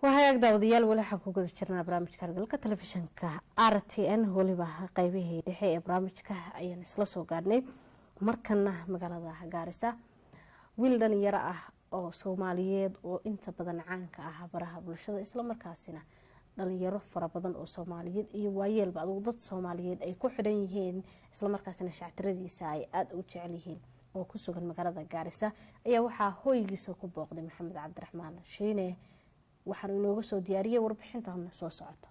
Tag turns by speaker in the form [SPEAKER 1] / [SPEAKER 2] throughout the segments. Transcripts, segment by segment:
[SPEAKER 1] wahagaag daawadayaal weli waxaan ku guda jirnaa barnaamijka argalka telefishinka r t n weliba qeybihii dhexe ee barnaamijka ayaan isla soo gaadhnay markana magaalada gaarisa wiil dhalinyaro ah oo soomaaliyeed oo inta badan caanka ah baraha bulshada islamarkaasina dhalinyaro fara badan oo soomaaliyeed iyo waayeelba adugu dad soomaaliyeed ay ku xidhan yihiin islamarkaasina shactiradiisa ay aada u jecel yihiin oo ku sugan magaalada gaarisa ayaa waxaa hooygiisa ku booqday maxamed cabdiraxmaan shiine waxaanu inooga soo diyaariyay warbixintan soo socota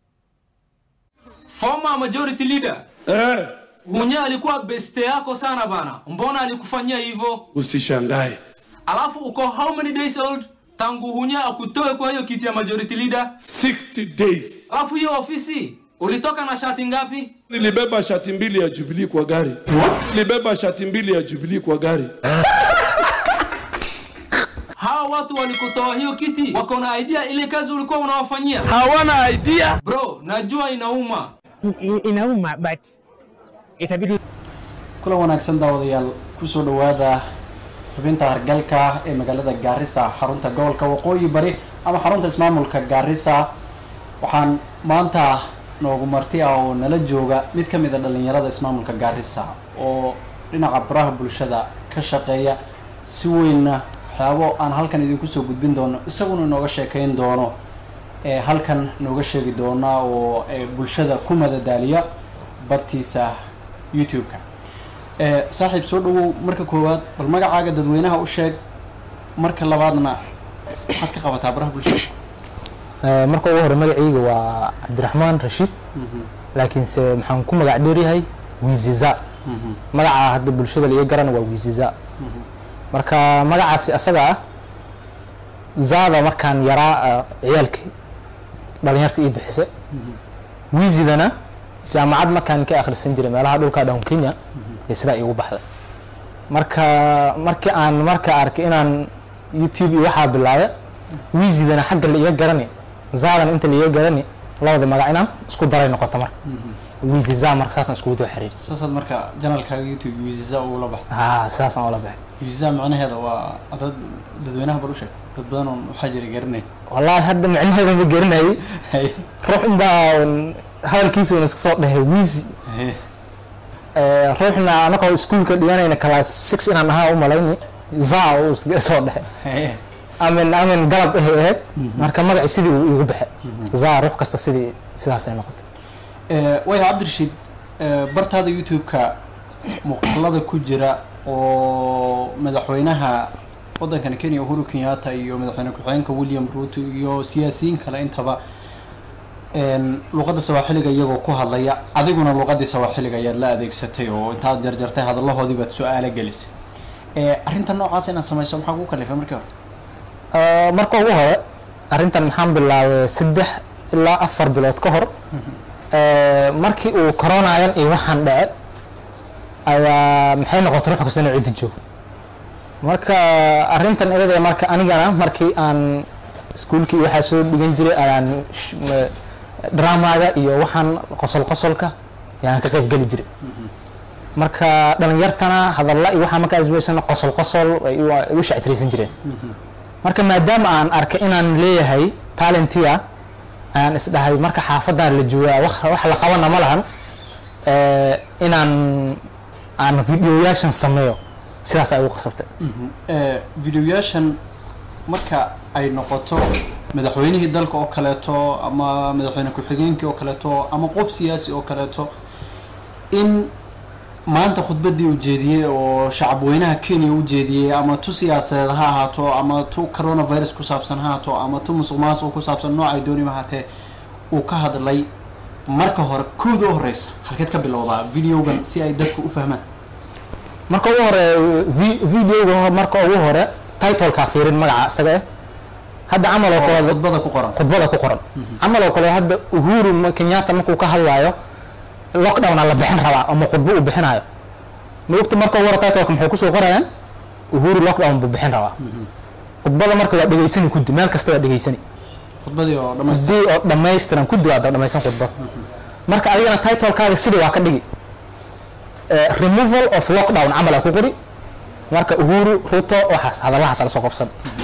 [SPEAKER 2] Former majority leader
[SPEAKER 3] Eh,
[SPEAKER 2] Hunya alikuwa beste yako sana bana, mbona alikufanyia hivyo?
[SPEAKER 3] usishangae.
[SPEAKER 2] Alafu uko how many days old tangu Hunya akutoe kwa hiyo kiti ya majority leader?
[SPEAKER 3] 60 days.
[SPEAKER 2] Alafu hiyo ofisi ulitoka na shati ngapi?
[SPEAKER 3] Nilibeba shati mbili ya Jubilee kwa gari. Nilibeba shati mbili ya Jubilee kwa gari.
[SPEAKER 2] Hawa watu walikutoa hiyo kiti, wako na idea ile kazi ulikuwa unawafanyia?
[SPEAKER 3] Hawana idea.
[SPEAKER 2] Bro, najua inauma.
[SPEAKER 4] I- inauma but itabidi
[SPEAKER 5] kulan wanaagsan daawadayaal kusoo dhawaada xubinta hargalka ee magaalada gaarisa xarunta gobolka waqooyi bari ama xarunta ismaamulka gaarisa waxaan maanta noogu marti ah oo nala jooga mid ka mid a dhalinyarada ismaamulka gaarisa oo dhinaca baraha bulshada ka shaqeeya si weynna waxyaabo aan halkan idinku soo gudbin doono isaguna inooga sheekeyn doono ee halkan nooga sheegi doona oo ee bulshada ku madadaaliya bartiisa youtube-ka ee saaxiib soo dhawow marka koowaad bal magacaaga dadweynaha u sheeg marka labaadna maxaad ka qabataa baraha bulshada
[SPEAKER 4] marka ugu hore magacayga waa cabdiraxmaan rashiid laakiinse maxaan ku magac dheeryahay wiziza magaca hadda bulshada laga garana waa wiziza marka magacaasi asaga ah zaada markaan yaraa ah, ciyaalkii dhalinyarta ii bixise wizidana jaamacad markaan ka akhrisan jiray meelaha dhulka down kenya ee sidaa iigu baxday marka markii aan marka arkay inaan youtube iyo waxaa bilaabay wizidana xagga la iga garani zaadana inta la iga garani labada magac inaan isku daray noqoto marka wiziza marka saasaan iskugu daba xiriiri
[SPEAKER 5] saasaad marka janalkaaga youtube wiziza ugula baxda
[SPEAKER 4] haa sidaasaan ula baxay
[SPEAKER 5] wiziza macnaheeda waa dad dadweynaha bal u sheeg dad badan oon waxaa jira garanayn
[SPEAKER 4] wallaahi hadda micnaheeda ma garanayay
[SPEAKER 5] Haye,
[SPEAKER 4] ruux unbaa un hadalkiisa un iska soo dhahay wizi
[SPEAKER 5] haye.
[SPEAKER 4] Eh, ruuxna anagoo iskuulka dhiganayna class six inaan ahaa u malayni za uu iska soo dhahay
[SPEAKER 5] Haye.
[SPEAKER 4] amin amin galab ahay ahayd marka magaci sidii uu igu baxay za ruux kasta sidii sidaasay noqotay
[SPEAKER 5] Eh, waya cabdirashiid eh, bartaada youtube-ka muuqaalada ku jira oo madaxweynaha waddankani kenya uhuru kenyatta iyo madaxweyne ku-xigeenka william ruto iyo siyaasiyiin kale intaba een, luqadda sawaaxiliga iyagoo ku hadlaya adiguna luqadii sawaaxiliga ayaad la adeegsatay oo intaad jarjartay hadallahoodii baad su-aalo gelisay Eh, arrinta noocaas inaad samayso maxaa kugu kalifay markii hore
[SPEAKER 4] Eh, marka ugu hore arrintan maxaan bilaabay saddex ilaa afar bilood ka hor Eh, markii uu coronayan iyo waxaan dhace ayaa maxay noqotay ruux kasta inuu ciddi joogo marka arrintan iyada marka anigana markii aan iskuulkii waxaa soo dhigan jiray ayaan sh- m- dramaga iyo waxaan qosol qosolka ayaan ka qayb geli jiray marka dhalinyartana hadalla iyo waxaa markaa isbeysana qosol qosol ay u- ay u shactiraysan jireen marka maadaama aan arkay inaan leeyahay talentia ayaan isdhahay marka xaafadan la joogaa wax wax la qabana ma lahan eh, inaan aan videoyaashan sameeyo sidaas ay ugu qasabtay
[SPEAKER 5] Eh, videoyaashan marka ay noqoto madaxweynihii dalka oo kaleeto ama madaxweyne ku-xigeenkii oo kaleeto ama qof siyaasi oo kaleeto in maanta khudbadii uu jeediyey oo shacabweynaha kenya u jeediyey ama tu siyaasadeed ha ahaato ama tu coronavirus ku saabsan ha ahaato ama tu musuq maasuq ku saabsan noocay dooniba ahaatee uu ka hadlay marka hore kooda u horeysa halkeed ka bilowdaa videogan si ay dadku u fahmaan
[SPEAKER 4] marka ugu hore vi- videoga ho- marka ugu hore titleka fiirin magaca isaga eh hadda camal oo kale
[SPEAKER 5] khudbada ku qoran
[SPEAKER 4] khudbada ku qoran camal oo kale hadda uhuru ma- kenyatta markuu ka hadlaayo lockdowna la bixin rabaa ama khudbo uu bixinayo maogta marka ugu hore titleka maxay kusoo qorayaan uhuru lockdown buu bixin rabaa khudbada marka waa dhegaysani kudi meel kasta waa dhegaysani
[SPEAKER 5] khudbadii oo dhammaystiran
[SPEAKER 4] hadii oo dhammaystiran kudi waa dhammaysan khudbad marka adigana titlekaaga sidii waa ka dhigi Eh, removal of lockdown camal aa ku qori marka uhuru ruto waxaas hadalahaas ala soo qabsan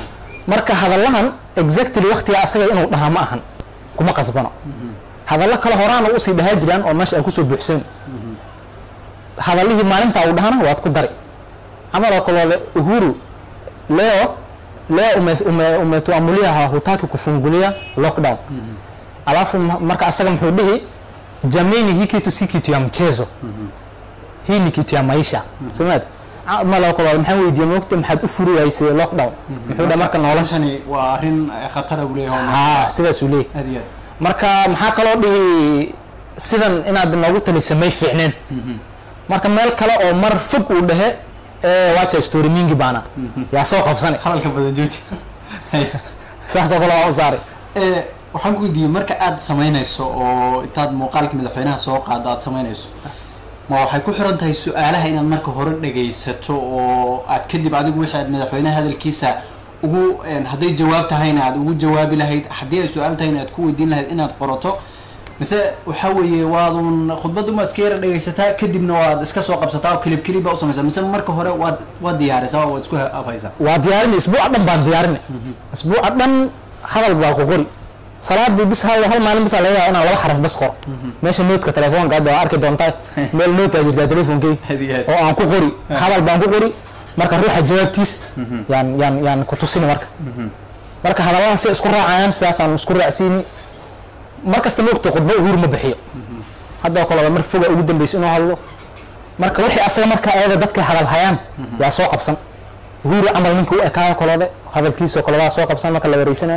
[SPEAKER 4] marka hadallahan exactly waqtiga asaga inuu dhahaa ma ahan kuma qasbano hadallo kale horaana usii dhahaa jiraan oo meesha ay kusoo buuxsan hadallihii maalintaa uu dhahana waad ku dari camal oo kaloole uhuru leo leo ume, ume, umetuamulia hutaki kufungulia lockdown alafu ma- marka asaga muxuu dhihi jameni hii kitu si kitu ya mchezo hii ni kitu ya maisha somaad mal oo kaloole maxaan weydiiyey mogta maxaad u furi waysay lockdown muxuu dha marka nolosha
[SPEAKER 5] noloshani waa arrin khatara buu leeyahay
[SPEAKER 4] haa sidaasuu leeyahy
[SPEAKER 5] aad iyo aad
[SPEAKER 4] marka maxaa kaloo dhihi sidan inaad noogu talisa may fiicneen marka meel kale oo mar fog uu dhehe ee wacha story mingi baana yaa soo qabsani
[SPEAKER 5] hadalka badan jooji
[SPEAKER 4] saasoo kale waa u saaray
[SPEAKER 5] Eh, waxaan ku weydiiyey marka aad samaynayso oo intaad muuqaalka madaxweynaha soo qaado aad samaynayso ma waxay ku xiran tahay su-aalaha inaad marka hore dhagaysato oo aad kadib adigu wixii aad madaxweynaha hadalkiisa ugu een, hadday jawaab tahayna aad ugu jawaabi lahayd haddii ay su-aal tahayna aad ku weydiin lahayd inaad qorato mise waxaa weeye waadun khudbadda uma iska yara dhagaysataa kadibna waad iska soo qabsataa oo kelib kelib baa u samaysaa mise marka hore waad waad diyaarisaa oo waad isku afhaysaa
[SPEAKER 4] waa diyaarini isbuuca dhan baan diyaarini isbuuca dhan hadal baa ku qori salaadii bis hal hal maalin bis laga yaaba inaan laba xaraf bas qoro meesha noodka telefoonka hadda waa arki doontaa meel nood aa jirtaa telefonkey
[SPEAKER 5] Hadi, hadi.
[SPEAKER 4] oo aan ku qori hadal baan ku qori marka ruuxa jawaabtiis yaan yaan yaan ku tusini marka marka hadallada si isku raacayaan sidaasaan isku raacsiini markasta moogta khudbo uhur ma bixiyo hadda oo kaleba mar foga ugu dambeysa inuu hadlo marka wixii asaga marka ayaga dadka hadal hayaan yaa soo qabsan uhuru camal ninka u ekaayo kolode hadalkiisoo kalebaa soo qabsan marka la wareysanayo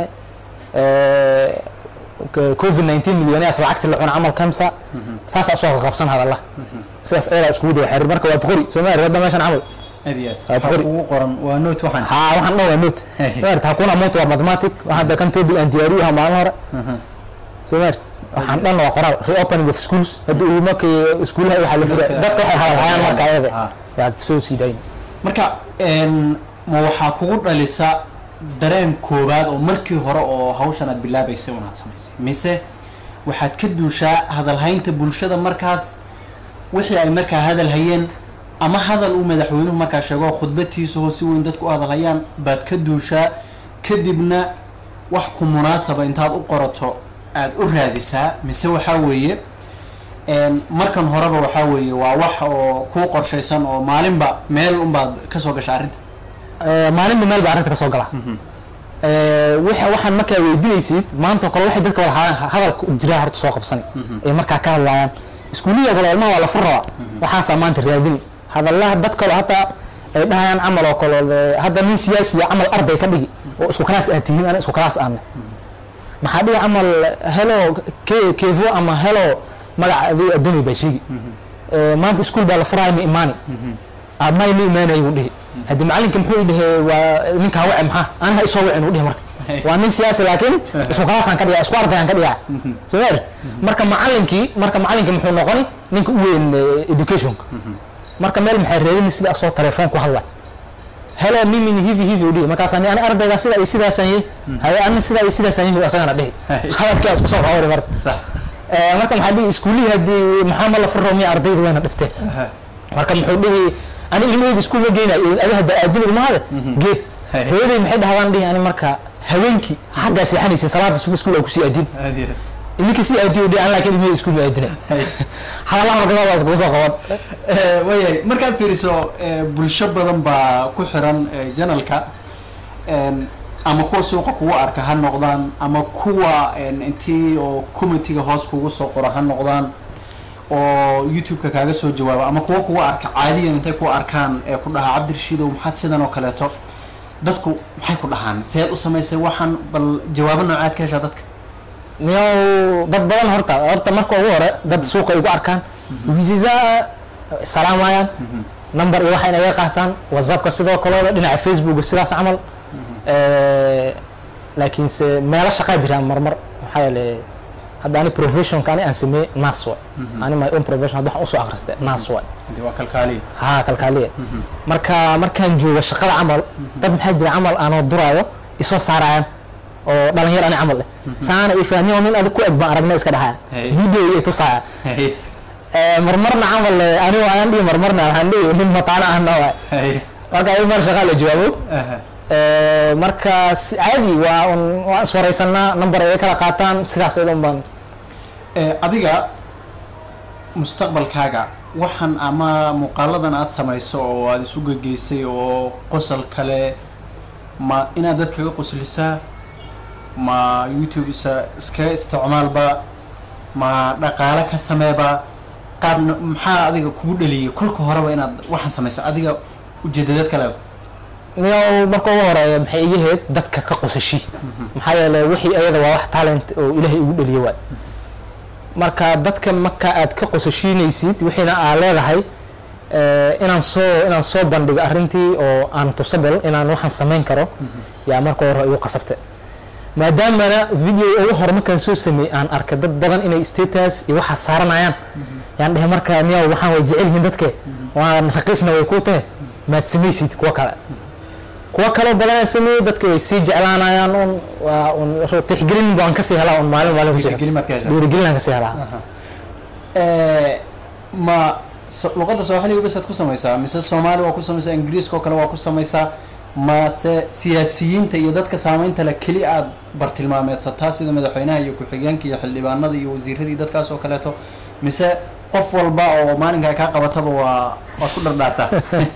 [SPEAKER 4] covid 19 milyoneas lacagti la cuna camal kamsa saasaa soo qabsan hadalla sidaas ayadaa iskugu daba xiriir marka waad qori soo maari hadda meeshan camal
[SPEAKER 5] aad iyo
[SPEAKER 4] Waad
[SPEAKER 5] aad
[SPEAKER 4] qori.
[SPEAKER 5] ugu qoran waa note waxaan
[SPEAKER 4] haa waxaan dhan waa note
[SPEAKER 5] Hey.
[SPEAKER 4] maarta hakuna moto waa mathematic waxaan hadda kan topic aan diyaariyo ha maalin hore soo maari waxaan dhan waa qoraal reopening of schools hadda uu markii iskuulaha waxaa la fura dadka waxay hadal hayaan marka ayaga
[SPEAKER 5] Ah.
[SPEAKER 4] yaad soo sii dayn
[SPEAKER 5] marka een, ma waxaa kugu dhalisa dareen koowaad oo markii hore oo hawshan aad bilaabaysay unaad samaysay mise waxaad ka duushaa hadalhaynta bulshada markaas wixii ay markaa hadal hayeen ama hadal uu madaxweynuhu markaa sheego khudbatiisa oo si weyn dadku u hadal hayaan baad ka duushaa kadibna wax ku munaasaba intaad u qorato aad u raadisaa mise waxaa weeye een, markan horeba waxaa weeye waa wax oo kuu qorshaysan oo maalinba meel unbaad kasoo gasha arrinta
[SPEAKER 4] Eh, maalinba meel baa arrinta ka soo gala Eh, waxa- waxaan markaa weydiinaysid maanta oo kale waxay dadka wada hadaan- hadalka jiraa horta soo qabsan ay markaa ka hadlayaan iskuuliya kale ilmaha waa la fur rabaa waxaasaa maanta raadini hadallaha dad kale hataa ay dhahayaan camal oo kale de- hadda nin siyaasiya camal arday ka dhigi oo isku kalaas aad tihiin ana isku kalaas aadna maxaa dhihi camal helo ke- kevo ama helo magaca adii adduunya baa sheegi Eh, maanta iskuul baa la furaya ma imaani may ma imaanayo uu dhihi haddii macalinka muxuu dhihe waa ninkaa wace maxaa anaha isoo wacin uu dhihi marka waa nin siyaasi laakiin isku kalaasaan ka dhigaa isku ardayaan ka dhigaa soo maari marka macalinkii marka macalinkii muxuu noqoni ninka u weyn eh, educationka marka meel maxay reebin sida asoo telefoon ku hadla hello mimi ni hivi hivi u dhihi markaasaan ani ardayga sida ay sidaasaan yihi haye ani sida ay sidaasaan yihi asagana dhihi hadalkii isku soo xawari marka
[SPEAKER 5] sax
[SPEAKER 4] Eh, marka maxaa dhihi iskuulihii haddii maxaa ma la furo miya ardayda wayna dhibteen marka muxuu dhihi ani ilmahayga iskuul ma geynayo adi hadda aadin ilmahada geed
[SPEAKER 5] Hey.
[SPEAKER 4] hooyaday maxay dhahdaan dhihi ani marka haweenkii xaggaa seexanaysin salaada sufa iskuul aan kusii aadin
[SPEAKER 5] aad iyo
[SPEAKER 4] ininka sii aadiyo dhihi an laakiin ilmahayga iskuul ma aadinay
[SPEAKER 5] Hey.
[SPEAKER 4] hadalaha marka waa iskugu soo qaban
[SPEAKER 5] Eh, waayahay markaad fiiriso eh, bulsho badan baa ku xiran eh, janalka Een, ama kuwa suuqa kugu arka ha noqdaan ama kuwa een, intii oo committeega hoos kugu soo qora ha noqdaan oo youtube-ka kaaga soo jawaaba ama kuwa kugu arka caadiyan intay ku arkaan ee ku dhahaa cabdirashiidow maxaad sidan oo kaleeto dadku maxay ku dhahaan seed u samaysay waxaan bal jawaabo noocaad ka heshaa dadka
[SPEAKER 4] miyaw dad badan horta horta marka ugu hore dad suuqa igu arkaan wisiza salaamayaan number iyo waxa inaga qaataan whatsappka sidoo kalooda dhinaca facebooka sidaas camal Eh, laakiinse meelo shaqaa jiraan marmar maxaa yeele hadda ani professionka ani aan sameeye nas way ani my own profession hadda waxaan usoo akhristay nas way
[SPEAKER 5] Hadii waa kalkaaliya
[SPEAKER 4] haa kalkaaliya marka markaan joogo shaqada camal dad maxaa jira camal aanoo duraayo isoo saarayaan oo dhalinyar ani camal eh saana i fahmiyo nin adig ku eg baan aragna iska dhahaya
[SPEAKER 5] Hey.
[SPEAKER 4] video iyo tusaaya
[SPEAKER 5] Hey,
[SPEAKER 4] Eh, marmarna camal eh, ani waayaan dhihi marmarna waxaan dhihi nin mataana ahna waay
[SPEAKER 5] hey,
[SPEAKER 4] marka ay mar shaqaa la jawaabo
[SPEAKER 5] aha,
[SPEAKER 4] Eh, marka si- caadi waa un waan iswareysanaa number ay kala qaataan sidaas un baan
[SPEAKER 5] Eh, adiga mustaqbalkaaga waxaan ama muuqaaladan aada samayso oo aada isu gegeysay oo qosol kale ma inaad dad kaga qoslisaa ma youtube isa iskaga isticmaalba ma dhaqaale ka sameeba qaab no- maxaa adiga kugu dhaliyay kolka horeba inaad waxaan samaysa adiga ujeedadaad kale
[SPEAKER 4] niyow marka ugu horeeya maxay iga heed dadka ka qosashi maxaa yeelay wixii ayada waa wax talent oo ilaahay igu dhaliyo waay marka dadka marka aad ka qosashiinaysid wixiina aa leedahay eh, inaan soo inaan soo bandhigo arrintii oo aan tusabel inaan waxaan samayn karo yaa marka hore igu qasabta maadaamana video ugu hore markaan soo sameeyey aan arkay dad badan inay status iyo waxaa saaranayaan yaan dhehe marka miyaa waxaan way jecel yihiin dadke waan raqiisna way ku tahe maad samaysid kuwa kale kuwa kaloo badanaa sameeyey dadka way sii jeclaanayaan un waa un tixgelin baan kasii helaa un maalin maalin kusii
[SPEAKER 5] Dhiirigelin baad ka heshaa.
[SPEAKER 4] dhiirigelin aan kasii helaa
[SPEAKER 5] Eh, ma so- luqadda soomaaliga basaad ku samaysaa mise soomaali waa ku samaysaa ingiriiska oo kale waa ku samaysaa mase siyaasiyiinta iyo dadka saameynta le keli aad bartilmaameedsataa sida madaxweynaha iyo ku-xigeenka iyo xildhibaanada iyo wasiiradii dadkaas oo kaleeto mise qof walba oo maalinkaa kaa qabataba waa waad ku dhardhaartaa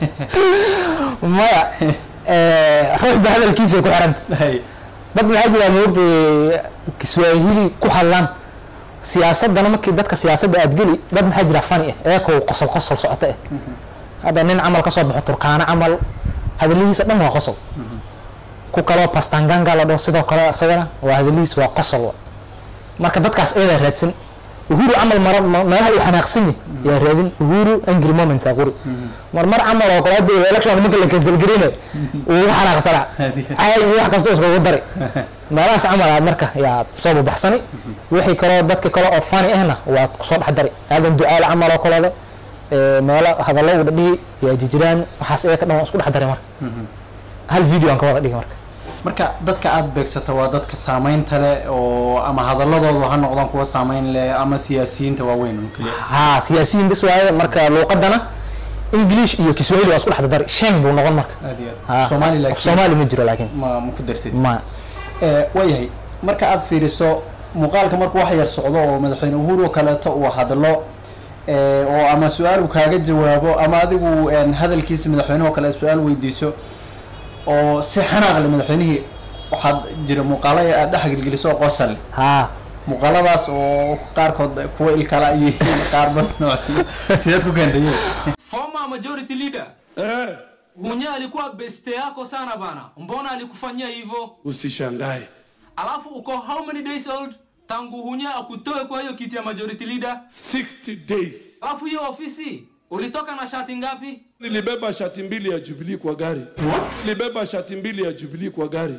[SPEAKER 4] maya eh, ruux ba hadalkiisa ku xiranta
[SPEAKER 5] Hay.
[SPEAKER 4] dad maxaa jira moogtay kiswaahili ku hadlaan siyaasadana markii dadka siyaasadda aad geli dad maxaa jira fani ah eekoo qosol qosol socota ah hadda nin camal kasoo baxo turkaano camal hadaladiisa dhan waa qosol ku kaloo pastanganga la dhaho sidoo kale isagana waa hadaladiis waa qosol wa. marka dadkaas ayadaa raadsan uhuru camal mara ma- meelaha uu xanaaqsan yahay yaa raadin uhuru angry moments aa quri mar mar camal oo kale hadda election marka la cancel gareynayo uu uga xanaaqsana caay iyo wax kasta iskugu dari meelahaas camal aad marka yaad soo babaxsani wixii kaloo dadka kale oo fani ahna waad kusoo dhex dari aadan ducaale camal oo kaleeda ee, meelo hadallo u dhadhihi yaa jirjiraan waxaas iyaga dhan waan isku dhex dari marka hal video aan ka wada dhigi marka
[SPEAKER 5] marka dadka aada beegsata waa dadka saameynta leh oo ama hadaladoodu ha noqdaan kuwa saameyn leh ama siyaasiyiinta waaweyn oo keliya
[SPEAKER 4] haa siyaasiyiin bis waaye marka luuqadana english iyo kiswahili waa isku dhex dari shan buu noqon marka
[SPEAKER 5] aad iyo
[SPEAKER 4] Haa,
[SPEAKER 5] aad soomaali
[SPEAKER 4] af
[SPEAKER 5] laakiin
[SPEAKER 4] soomaali ma jiro laakiin
[SPEAKER 5] ma ma ku dartid
[SPEAKER 4] ma
[SPEAKER 5] Eh, waayahay marka aada fiiriso muuqaalka markuu wax yar socdo oo madaxweyne uhuru oo kaleeto uu hadlo eh, oo ama su-aal uu kaaga jawaabo ama adigu een, hadalkiisa madaxweynaha oo kale su-aal weydiiso oo si xanaaq leh madaxweynihii waxaad jira muuqaalo aad dhex gelgeliso oo qosal leh
[SPEAKER 4] haa
[SPEAKER 5] muuqaaladaas oo qaarkood kuwa ilkala iyo qaarba nooc sideed ku keentay
[SPEAKER 2] former majority leader
[SPEAKER 3] Eh,
[SPEAKER 2] hunya alikuwa beste yako sana bana mbona alikufanyia hivyo
[SPEAKER 3] usishangae.
[SPEAKER 2] alafu uko how many days old tangu hunya akutoe kwa hiyo kiti ya majority leader
[SPEAKER 3] 60 days.
[SPEAKER 2] alafu hiyo ofisi ulitoka na shati ngapi
[SPEAKER 3] Nilibeba shati mbili ya Jubilee kwa gari. Nilibeba shati mbili ya Jubilee kwa gari.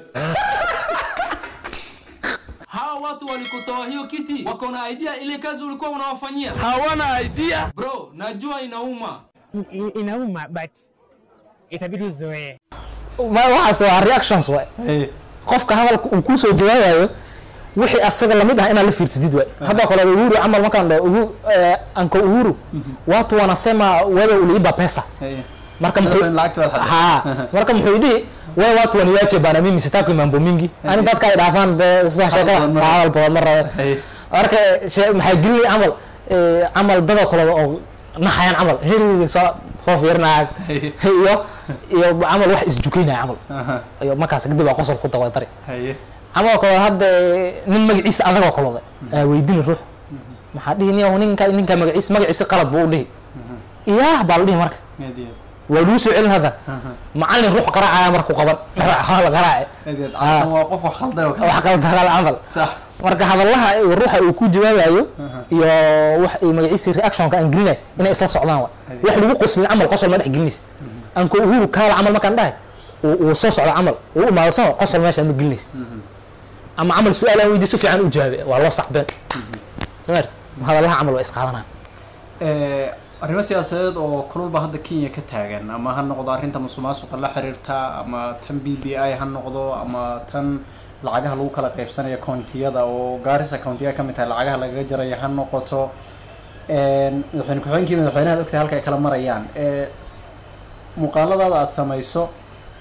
[SPEAKER 2] hawa watu walikutoa hiyo kiti wako na idea ile kazi ulikuwa unawafanyia
[SPEAKER 3] Hawana idea.
[SPEAKER 2] bro najua inauma
[SPEAKER 6] I- i- inauma but itabidi uzoee
[SPEAKER 4] Ma- waxaas waa reactions waay qofka hadalka uu kusoo jawaabayo wixii asaga lamid ah inaad la fiirsadid waay hadda kale uhuru camal markaan dhaho uhu eh, anko uhuru watu wanasema wewe uliiba pesa marka muxuu
[SPEAKER 5] lacagta waad xaday
[SPEAKER 4] ha marka muxuu dhihi wewe watu waniwache bana mimi sitaki mambo mingi ani dadka ay dhaafaan dee sida sheekada
[SPEAKER 5] badan ma rabo.
[SPEAKER 4] hadal badan ma rabo
[SPEAKER 5] Hey.
[SPEAKER 4] marka she- maxay gelinay camal eh, camal dadoo kale oo naxayaan camal heriga soo soo fiirinaya
[SPEAKER 5] Hey.
[SPEAKER 4] iyo iyo camal wax isjukaynaya camal iyo markaas kadib waa qosol ku dawadari
[SPEAKER 5] haye
[SPEAKER 4] camal kale hadda nin magaciisa adagoo kalooda aa weydini ruux maxaa dhihi niyow ninka ninka magaciisa magaciisa qalad buu u dhihi iyaah baa la dhihi marka
[SPEAKER 5] aad iyo
[SPEAKER 4] waa lagu soo celin hadda macalin ruux qaraacaya markuu qaban waa la qaraace
[SPEAKER 5] aad iyo aad Cabsan waa qof wax khalday oo kale
[SPEAKER 4] wax qaldagal camal
[SPEAKER 5] sax
[SPEAKER 4] marka hadallaha ruuxa uu ku jawaabayo iyo wax ay magaciisa reactionka aan gelinay inay isla socdaan wa wax lagu qoslin camal qosol ma dhex gelinaysa anko uhuru kaala camal markaan dhahay uu uu soo socdo camal uu imaado soo qosol meesha ma gelinaysa ama camal su-aal aan weydiiso fiican u jawaabe waa loo saqbeen Dameer, hadallaha camal waa isqaadanaya
[SPEAKER 5] Eh, arrimo siyaasadeed oo kululba hadda kenya ka taagan ama ha noqdo arrinta musuqmaasuqa la xiriirta ama tan b b i ha noqdo ama tan lacagaha lagu kala qaybsanaya koontiyada oo gaarisa koontiya ka mid tahay lacagaha lagaga jaraya ha noqoto Een, madaxweyne ku-xigeenkii madaxweynaha ogtahay halka ay kala marayaan Eh, s- muuqaaladaada aada samayso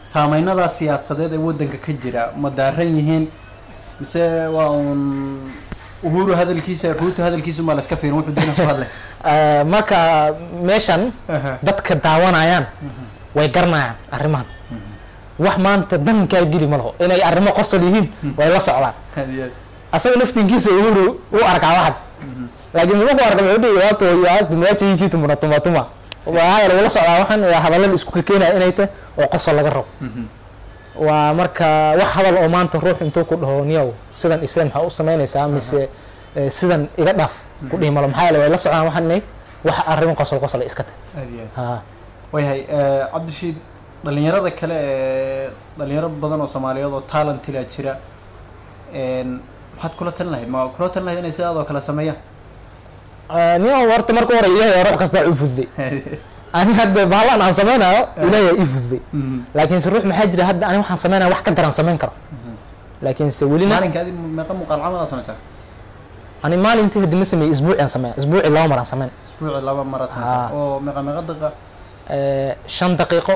[SPEAKER 5] saameynada siyaasadeed ee wadanka ka jira ma daaran yihiin mise waa uun uhuru hadalkiisa ruuto hadalkiisa ma la iska fiirin wuxuu doona ku hadlay
[SPEAKER 4] Eh, marka meeshan
[SPEAKER 5] Aha.
[SPEAKER 4] dadka daawanayaan way garanayaan arrimahan wax maanta dankaa geli ma laho inay arrimo qosol yihiin way la socdaan
[SPEAKER 5] Aad iyo aad.
[SPEAKER 4] asaga laftinkiisa uhuru u arkaa waxan laakiin se markuu arka wuxuu dhihi waatu yaatu meecha hii kiitu muna tuma tuma waxaa yeele wala socdaa waxan waa hadallada isku keenaya inay tahay oo qosol laga rabo waa marka wax hadal oo maanta ruux intuu ku dhaho niyow sidan islan maxaa u samaynaysaa mise eh, sidan iga dhaaf ku dhihi malo maxaa yeele way la socdaan waxan inay wax arrimo qosol qosol ay iska tahay
[SPEAKER 5] Aad iyo aad.
[SPEAKER 4] ha
[SPEAKER 5] waayahay eh, cabdishiid dhalinyarada kale ee dhalinyaro badan oo soomaaliyeed oo talentila jira een, maxaad kula talin lahayd ma kula talin lahayd inay sidaadoo kale sameeyaan
[SPEAKER 4] Eh, niyow horta marka hore ilaahay ruux kasta u fududay ani hadda bahlan aan samaynayo ilaahay ii fududay laakiinse ruux maxaa jira hadda ani waxaan sameynaya wax ka daran samayn karo laakiinse welina
[SPEAKER 5] maalinka adi meeqa muuqaal camalaad sameysaa
[SPEAKER 4] ani maalintii hadda ma sameeyey isbuuci aan sameeya isbuuci laba mar aan sameyn
[SPEAKER 5] isbuuci laba maraad sameysaa
[SPEAKER 4] Ah.
[SPEAKER 5] oo meeqa meeqa daqiiqa
[SPEAKER 4] Eh, shan daqiiqo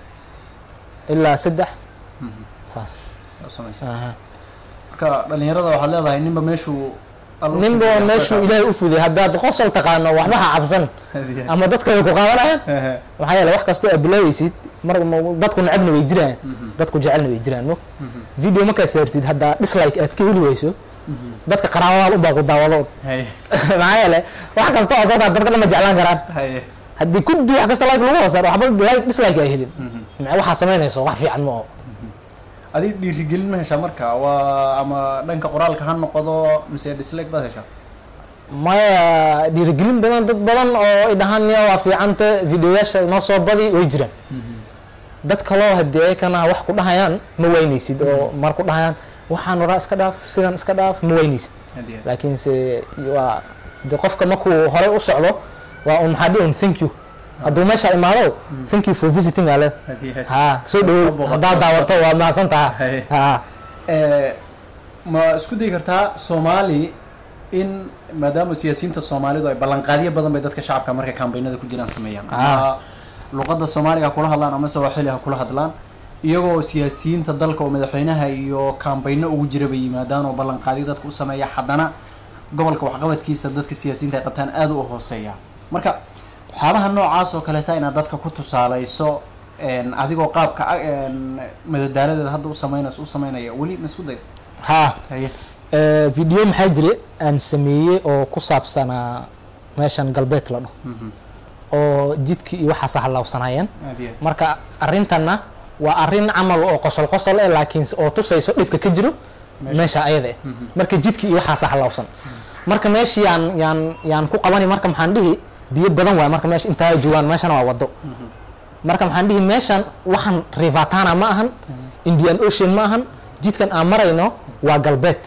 [SPEAKER 4] ilaa saddex saas
[SPEAKER 5] aad sameysaa
[SPEAKER 4] aha.
[SPEAKER 5] marka dhalinyarada waxaad leedahay ninba meeshuu alla
[SPEAKER 4] ninba
[SPEAKER 5] fududeeyo,
[SPEAKER 4] meeshuu
[SPEAKER 5] waxaa-
[SPEAKER 4] ilaahay u fuday haddaad qosol taqaano waxba ha cabsan
[SPEAKER 5] Aad iyo aad.
[SPEAKER 4] ama dadka way ku qaadanayaan
[SPEAKER 5] Ehe.
[SPEAKER 4] maxaa yeele wax kastoo aad bilaaweysid mar ma- dadku necabna way jiraan dadku jecelna way jiraan mo video markaad saartid haddaa dislike aad ka heli weyso dadka qaraabadaal unbaa ku daawado
[SPEAKER 5] Haye.
[SPEAKER 4] maxaa yeele wax kasta oo soo saar dadka dhan ma jeclaan karaan
[SPEAKER 5] Haye.
[SPEAKER 4] haddii kuddi wax kasta like lagu hoosar waxba like dislike ay helin maxaa waxaa samaynayso wax fiican ma oo
[SPEAKER 5] adi dhiirigelin ma heshaa marka waa ama dhanka qoraalka ha noqdo mise dislike baad heshaa
[SPEAKER 4] maya dhiirigelin badan dad badan oo ay dhahaan ya waa fiicanta videoyaasha noo soo badi way jiraan dad kaloo hadii ayakana wax ku dhahayaan ma weynaysid oo mar ku dhahayaan waxaan waraa iska dhaaf sidan iska dhaaf ma weynaysid
[SPEAKER 5] Aad iyo aad.
[SPEAKER 4] laakiinse waa de qofka markuu horey u socdo waa un maxaa dhihi un thank you hadduu meesha imaado thank you for visiting ale
[SPEAKER 5] Aad iyo aad.
[SPEAKER 4] ha soo
[SPEAKER 5] Soo
[SPEAKER 4] dhawow
[SPEAKER 5] booqato.
[SPEAKER 4] haddaad daawato waa mahadsan taha
[SPEAKER 5] Haye.
[SPEAKER 4] ha
[SPEAKER 5] Eh, ma isku dayi kartaa soomaali in maadaama siyaasiyiinta soomaalidu ay ballanqaadyo badan bay dadka shacabka markay kambaynada ku jiraan sameeyaan ama luqadda soomaaliga ha kula hadlaan ama sawaaxili ha kula hadlaan iyagoo siyaasiyiinta dalka oo madaxweynaha iyo kambayno ugu jira bay yimaadaan oo ballanqaadyo dadka u sameeya haddana gobolka waxqabadkiisa dadka siyaasiyiinta ay qabtaan aad u hooseeya marka waxyaabaha noocaas oo kaleeta inaad dadka ku tusaaleyso een, adigoo qaabka een, madadaaladeeda hadda u sameynayso u sameynaya weli ma isku day
[SPEAKER 4] ha
[SPEAKER 5] haye
[SPEAKER 4] Eh, video maxaa jire aan sameeyey oo ku saabsanaa meeshan galbeed la dhaho oo jidkii iyo waxaas halaabsanayeen
[SPEAKER 5] aad iyo aad.
[SPEAKER 4] marka arrintanna waa arrin camal oo qosol qosol eh laakiin oo tusayso dhibka ka jiro meesha ayada eh marka jidkii iyo waxaas halaabsan marka meeshii yaan yaan yaan ku qabani marka maxaan dhihi biyo badan waay marka meesha intaa ay joogaan meeshana waa wado marka maxaan dhihi meeshan waxaan rivatana ma ahan indian ocean ma ahan jidkan aan marayno waa galbeed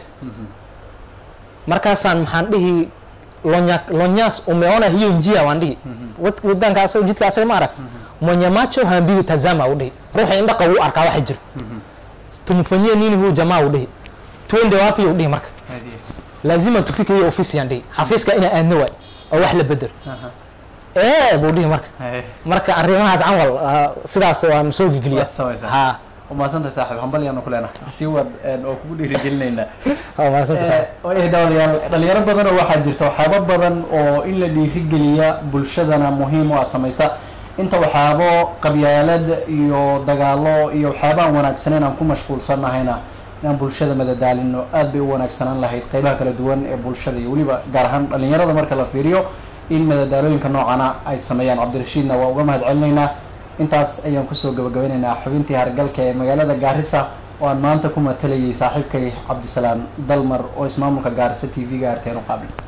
[SPEAKER 4] markaasaan maxaan dhihi lonya lonyas umeona hiyo njia waan dhihi Wad- wadanka asaga jidka asaga ma arag mwenye macho haambiwi tazama u dhihi ruuxa indhaqa wuu arkaa waxa jiro tumfanyie nini huu jamaa u dhihi twende wapi u dhihi marka
[SPEAKER 5] aad iyo
[SPEAKER 4] lazima tufike hiyo ofisi yaan dhihi xafiiska inaa aadna waay oo wax la bedel ee buu dhihi marka
[SPEAKER 5] aad. Haye.
[SPEAKER 4] marka arrimahaas camal ah, sidaas waan soo gegeliya
[SPEAKER 5] Waa samaysaa.
[SPEAKER 4] ha
[SPEAKER 5] waa mahadsantahay saaxiib hambal yaanu ku leenahay sii wad een, oo kugu dhiirigelinaynaa
[SPEAKER 4] waa mahadsantahay
[SPEAKER 5] waayahay daawadayaal dhalinyaro badan oo waxaa jirta waxyaabo badan oo in la dhiirigeliya bulshadana muhiim u ah samaysa inta waxyaabo qabyaalad iyo dagaalo iyo waxyaabaan wanaagsaneyn aan ku mashquulsanahayna inaan bulshada madadaalino aad bay u wanaagsanaan lahayd qeybaha kala duwan ee bulshada iyo weliba gaar ahaan dhalinyarada marka la fiiriyo in madadaalooyinka noocana ay sameeyaan cabdirashiidna waa uga mahad celinaynaa intaas ayaan kusoo gabagabeynaynaa xubintii hargalka ee magaalada gaarisa oo aan maanta ku matalayay saaxiibkay cabdisalaam dalmar oo ismaamulka gaarisa t v-ga arteen u qaabilsan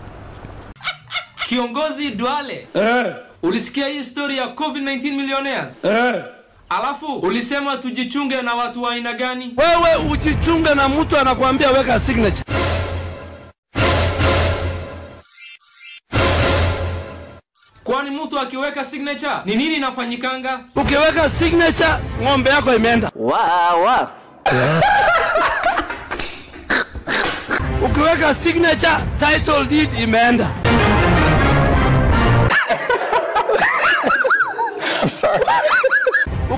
[SPEAKER 2] Kiongozi Duale,
[SPEAKER 3] Eh,
[SPEAKER 2] ulisikia hii story ya COVID-19 millionaires?
[SPEAKER 3] eh.
[SPEAKER 2] Alafu ulisema tujichunge na watu wa aina gani?
[SPEAKER 3] Wewe ujichunge na mtu anakuambia weka signature.
[SPEAKER 2] Kwani mtu akiweka signature ni nini inafanyikanga?
[SPEAKER 3] Ukiweka signature ng'ombe yako imeenda. Ukiweka signature title deed imeenda.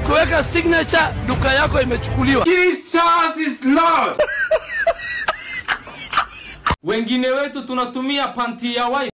[SPEAKER 3] ukiweka signature duka yako imechukuliwa.
[SPEAKER 2] Jesus is Lord. Wengine wetu tunatumia panti ya wife.